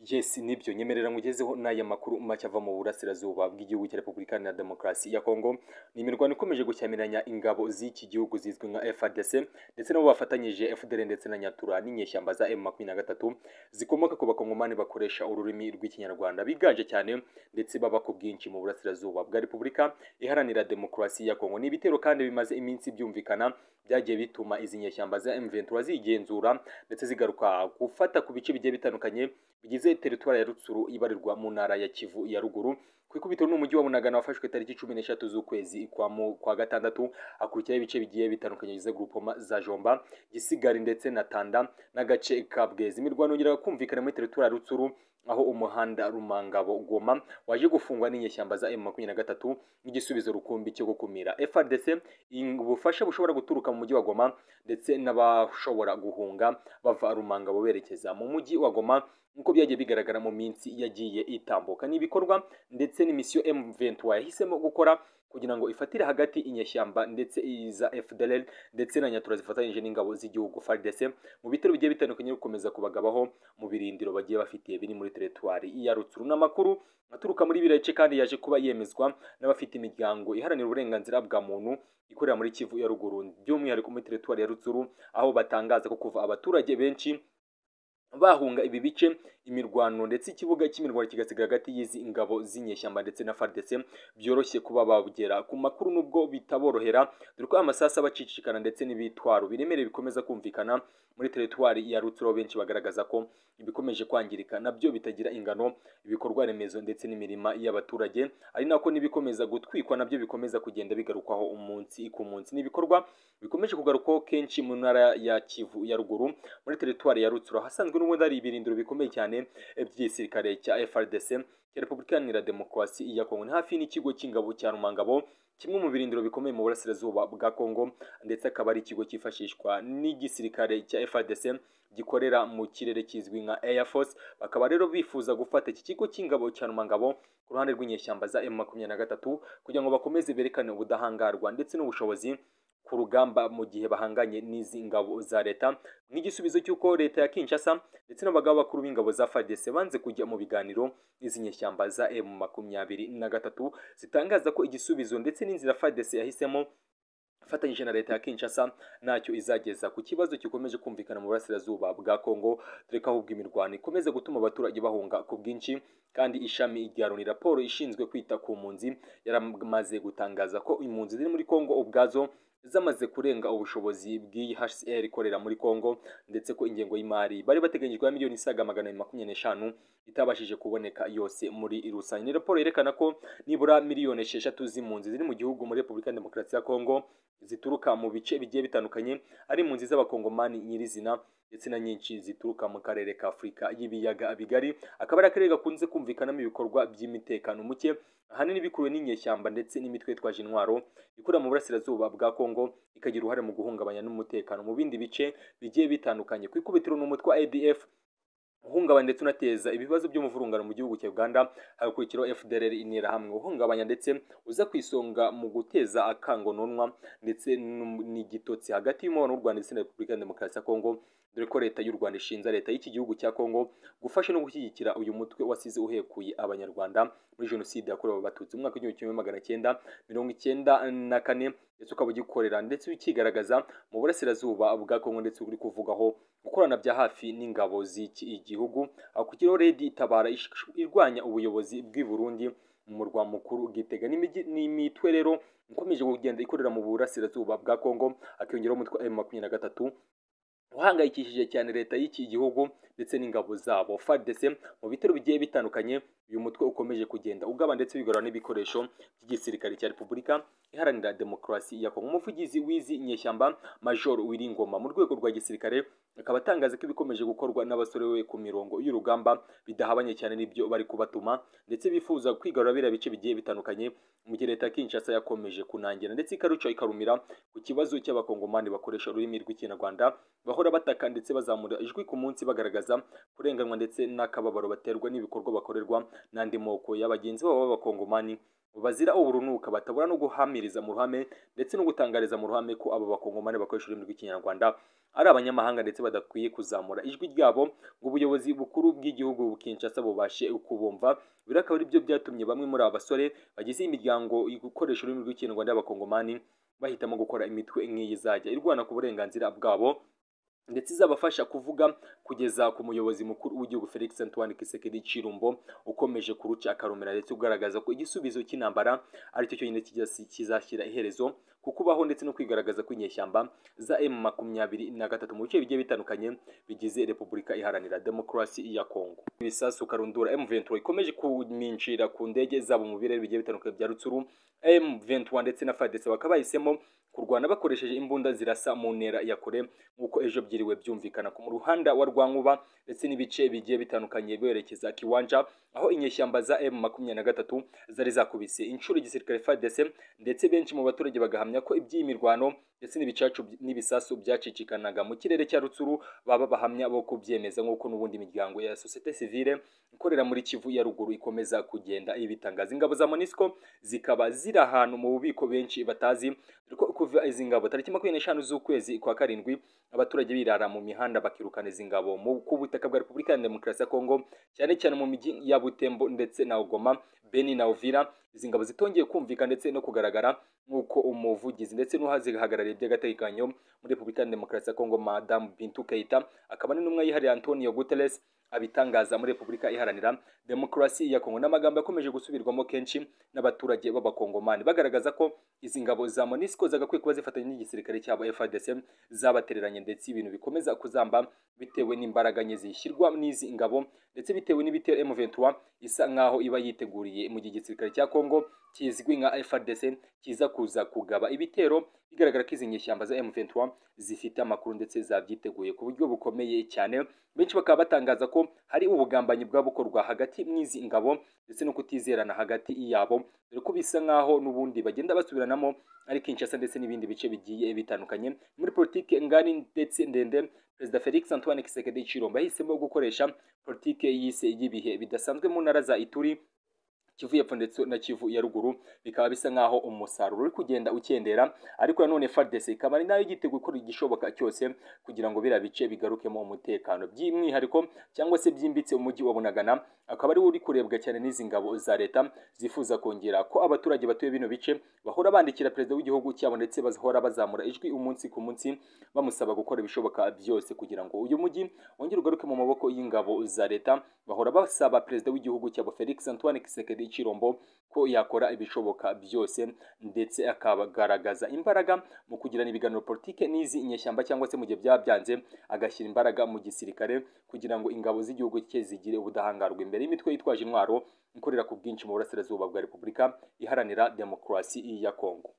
Yes nibyo nyemerera nkugezeho n'aya makuru make ava mu burasirazuba bw'igihugu cya Repubulika Iharanira Demokarasi ya Kongo ni imirwano ikomeje gushyamiranya ingabo z'iki gihugu zizwi nka FARDC ndetse nabo bafatanyije FDL ndetse na Nyatura n'inyeshyamba za M23 zikomoka ku bakongomani bakoresha ururimi rw'ikinyarwanda biganje cyane ndetse baba ku bwinshi mu burasirazuba bwa Repubulika Iharanira Demokarasi ya Kongo ni ibitero kandi bimaze iminsi byumvikana byagiye bituma izi nyeshyamba za M23 zigenzura ndetse zigaruka gufata ku bice bigiye bitandukanye bigize teritwari ya Rutsuru ibarirwa mu ntara ya Kivu ya ruguru ku ikubitiro n'umujyi wa Bunagana wafashwe tariki cumi n'eshatu z'ukwezi kwa mu kwa gatandatu hakurikiraho ibice bigiye bitandukanye bigize grupoma za Jomba Gisigari ndetse na Tanda n'agace ka Bwezi imirwano yongera kumvikana muri teritwari ya Rutsuru aho umuhanda Rumangabo Goma waje gufungwa n'inyeshyamba za M23 nk'igisubizo rukumbi cyo gukumira FARDC ubufasha bushobora guturuka mu mujyi wa Goma ndetse n'abashobora guhunga bava Rumangabo berekeza mu mujyi wa Goma nk'uko byagiye bigaragara mu minsi yagiye itambuka ni ibikorwa ndetse n'imisiyo M23 yahisemo gukora kugira ngo ifatire hagati inyeshyamba ndetse iza FDLR ndetse na Nyatura zifatanyije n'ingabo z'igihugu FARDC mu bitero bigiye bitandukanye gukomeza kubagabaho mu birindiro bagiye bafitiye biri muri teritwari ya Rutsuru n'amakuru aturuka muri birace kandi yaje kuba yemezwa n'abafite imiryango iharanira uburenganzira bwa muntu ikorera muri Kivu ya ruguru by'umwihariko muri teritwari ya Rutsuru aho batangaza ko kuva abaturage benshi bahunga ibi bice imirwano ndetse ikibuga cy'imirwano kigasigara hagati y'izi ingabo z'inyeshyamba ndetse na FARDC byoroshye kuba bagera ku makuru nubwo bitaborohera dore ko amasasa bacicikana ndetse n'ibitwaro biremereye bikomeza kumvikana muri teritwari ya Rutsiro benshi bagaragaza ko ibikomeje kwangirika nabyo bitagira ingano ibikorwa remezo ndetse n'imirima y'abaturage ari nako n'ibikomeza gutwikwa nabyo bikomeza kugenda bigarukwaho umunsi ku munsi n'ibikorwa bikomeje kugarukwaho kenshi mu ntara ya Kivu ya ruguru muri teritwari ya Rutsiro hasanzwe n'ubundi hari ibirindiro bikomeye cyane by'igisirikare cya FRDC cya Repubulika Iharanira Demokarasi ya Kongo ni hafi n'ikigo cy'ingabo cya Rumangabo kimwe mu birindiro bikomeye mu burasirazuba bwa Kongo ndetse akaba ari ikigo cyifashishwa n'igisirikare cya FRDC gikorera mu kirere kizwi nka Air Force bakaba rero bifuza gufata iki kigo cy'ingabo cya Rumangabo ku ruhande rw'inyeshyamba za M23 kugira ngo bakomeze berekane ubudahangarwa ndetse n'ubushobozi ku rugamba mu gihe bahanganye n'izi ngabo za leta nk'igisubizo cy'uko leta ya Kinshasa ndetse n'abagabo bakuru b'ingabo za FARDC banze kujya mu biganiro n'izi nyeshyamba za M23 zitangaza ko igisubizo ndetse n'inzira FARDC yahisemo ifatanyije na leta ya Kinshasa ntacyo izageza ku kibazo gikomeje kumvikana mu burasirazuba bwa Kongo dore ko ahubwo imirwano ikomeza gutuma abaturage bahunga ku bwinshi kandi ishami rya Loni raporo ishinzwe kwita ku mpunzi yaramaze gutangaza ko impunzi ziri muri Kongo ubwazo zamaze kurenga ubushobozi bw'IHCR ikorera muri Kongo ndetse ko ingengo y'imari bari bateganyijwe ya miliyoni isaga magana abiri makumyabiri n'eshanu itabashije kuboneka yose muri rusange ni raporo yerekana ko nibura miliyoni esheshatu z'impunzi ziri mu gihugu muri Repubulika ya Demokarasi ya Kongo zituruka mu bice bigiye bitandukanye ari impunzi z'abakongomani nyirizina ndetse na nyinshi zituruka mu karere ka Afurika y'ibiyaga bigari akaba ari akarere gakunze kumvikanamo ibikorwa by'imitekano muke ahanini bikuruwe n'inyeshyamba ndetse n'imitwe yitwaje intwaro ikorera mu burasirazuba bwa Kongo ikagira uruhare mu guhungabanya n'umutekano mu bindi bice bigiye bitandukanye ku ikubitiro ni umutwe wa ADF uhungabanya ndetse unateza ibibazo by'umuvurungano mu gihugu cya Uganda hagakurikiraho FDLR interahamwe uhungabanya ndetse uza ku isonga mu guteza akangononwa ndetse n'igitotsi hagati y'umubano w'u Rwanda ndetse na Repubulika ya Demokarasi ya Kongo dore ko leta y'u Rwanda ishinja leta y'iki gihugu cya Kongo gufasha no gushyigikira uyu mutwe wasize uhekuye abanyarwanda muri jenoside yakorewe abatutsi mu mwaka w'igihumbi kimwe magana cyenda mirongo icyenda na kane ndetse ukaba ugikorera ndetse ukigaragaza mu burasirazuba bwa Kongo ndetse uri kuvugaho gukorana bya hafi n'ingabo z'iki igihugu aho kugira redi itabara irwanya ubuyobozi bw'i Burundi umurwa mukuru gitega n'imitwe rero ikomeje kugenda ikorera mu burasirazuba bwa Kongo akiyongeraho umutwe M23 uhangayikishije cyane leta y'iki gihugu ndetse n'ingabo zabo FARDC mu bitero bigiye bitandukanye uyu mutwe ukomeje kugenda ugaba ndetse wigarura n'ibikoresho by'igisirikare cya Repubulika Iharanira Demokarasi ya Kongo umuvugizi w'izi nyeshyamba Major Wiringoma mu rwego rwa gisirikare akaba atangaza ko ibikomeje gukorwa n'abasore we ku mirongo y'urugamba bidahabanye cyane n'ibyo bari kubatuma ndetse bifuza kwigarura biriya bice bigiye bitandukanye mu gihe leta ya Kinshasa yakomeje kunangira ndetse ikaruca ikarumira ku kibazo cy'abakongomani bakoresha ururimi rw'ikinyarwanda bahora bataka ndetse bazamura ijwi ku munsi bagaragaza kurenganwa ndetse n'akababaro baterwa n'ibikorwa bakorerwa n'andi moko ya bagenzi babo b'abakongomani bazira uburunuka batabura no guhamiriza mu ruhame ndetse no gutangariza mu ruhame ko abo bakongomani bakoresha ururimi rw'ikinyarwanda ari abanyamahanga ndetse badakwiye kuzamura ijwi ryabo ngo ubuyobozi bukuru bw'igihugu bukinshasa bubashe kubumva biri akaba ari byo byatumye bamwe muri aba basore bagize imiryango gukoresha ururimi rw'ikinyarwanda y'abakongomani bahitamo gukora imitwe nk'iyi izajya irwana ku burenganzira bwabo ndetse izabafasha kuvuga kugeza ku muyobozi mukuru w'igihugu Felix Antoine Tshisekedi Chilombo ukomeje kuruca akarumira ndetse ugaragaza ko igisubizo cy'intambara ari cyo cyonyine kizashyira iherezo ku kubaho ndetse no kwigaragaza kw'inyeshyamba za M makumyabiri na gatatu mu bice bigiye bitandukanye bigize Repubulika Iharanira Demokarasi ya Kongo. Ibisasu karundura M23 ikomeje kuminshira ku ndege zabo mu birere bigiye bitandukanye bya Rutsuru M23 ndetse na FARDC bakaba bahisemo kurwana bakoresheje imbunda zirasa mu ntera ya kure nk'uko ejo byiriwe byumvikana ku ruhanda wa Rwankuba ndetse n'ibice bigiye bitandukanye berekeza Kiwanja aho inyeshyamba za M23 zari zakubise inshuro igisirikare FARDC ndetse benshi mu baturage bagahamya ko iby'iyi mirwano ndetse n'ibicacu n'ibisasu byacicikanaga mu kirere cya Rutsuru baba bahamya bo kubyemeza nk'uko n'ubundi imiryango ya societe civile ikorera muri Kivu ya ruguru ikomeza kugenda ibitangaza ingabo za MONUSCO zikaba ziri ahantu mu bubiko benshi batazi ko kuva izi ngabo tariki makumyabiri n'eshanu z'ukwezi kwa karindwi abaturage birara mu mihanda bakirukana izi ngabo ku butaka bwa Repubulika ya Demokarasi ya Kongo cyane cyane mu mijyi ya Butembo ndetse na Goma Beni na Uvira izi ngabo zitongeye kumvikana ndetse no kugaragara nk'uko umuvugizi ndetse n'uhazihagarariye by'agateganyo muri Repubulika ya Demokarasi ya Kongo Madame Bintou Keita akaba ari n'umwe yihariye Antonio Guterres abitangaza muri Repubulika Iharanira Demokarasi ya Kongo n'amagambo yakomeje gusubirwamo kenshi n'abaturage b'abakongomani bagaragaza ko izi ngabo za MONUSCO zagakwiye kuba zifatanya n'igisirikare cyabo FARDC zabatereranye ndetse ibintu bikomeza kuzamba bitewe n'imbaraga nke zishyirwa n'izi ngabo ndetse bitewe n'ibitero M23 isa nkaho iba yiteguriye mu gihe igisirikare cya Kongo kizwi nka FARDC kiza kuza kugaba ibitero bigaragara ko izi nyeshyamba za M23 zifite amakuru ndetse zabyiteguye ku buryo bukomeye cyane benshi bakaba batangaza ko hari ubugambanyi bwa bukorwa hagati n'izi ngabo ndetse no kutizerana hagati yabo dore ko bisa nkaho n'ubundi bagenda basubiranamo ari Kinshasa ndetse n'ibindi bice bigiye bitandukanye muri politike ngari ndetse ndende Perezida Felix Antoine Tshisekedi Chilombo yahisemo gukoresha politike yise y'ibihe bidasanzwe mu ntara za Ituri Kivu y'epfo ndetse na Kivu ya ruguru bikaba bisa nkaho umusaruro uri kugenda ukendera ariko nanone FARDC ikaba ari nayo igitego ikora igishoboka cyose kugira ngo biriya bice bigarukemo umutekano by'umwihariko cyangwa se byimbitse umujyi wa Bunagana akaba ari uri kurebwa cyane n'izi ngabo za leta zifuza kongera ko abaturage batuye bino bice bahora bandikira perezida w'igihugu cyabo ndetse bahora bazamura ijwi umunsi ku munsi bamusaba gukora ibishoboka byose kugira ngo uyu mujyi wongere ugaruke mu maboko y'ingabo za leta bahora basaba perezida w'igihugu cyabo Felix Antoine Tshisekedi Chilombo ko yakora ibishoboka byose ndetse akagaragaza imbaraga mu kugirana ibiganiro politike n'izi nyeshyamba cyangwa se mu gihe byabyanze agashyira imbaraga mu gisirikare kugira ngo ingabo z'igihugu cye zigire ubudahangarwa imbere y'imitwe yitwaje intwaro ikorera ku bwinshi mu burasirazuba bwa Repubulika Iharanira Demokarasi ya Kongo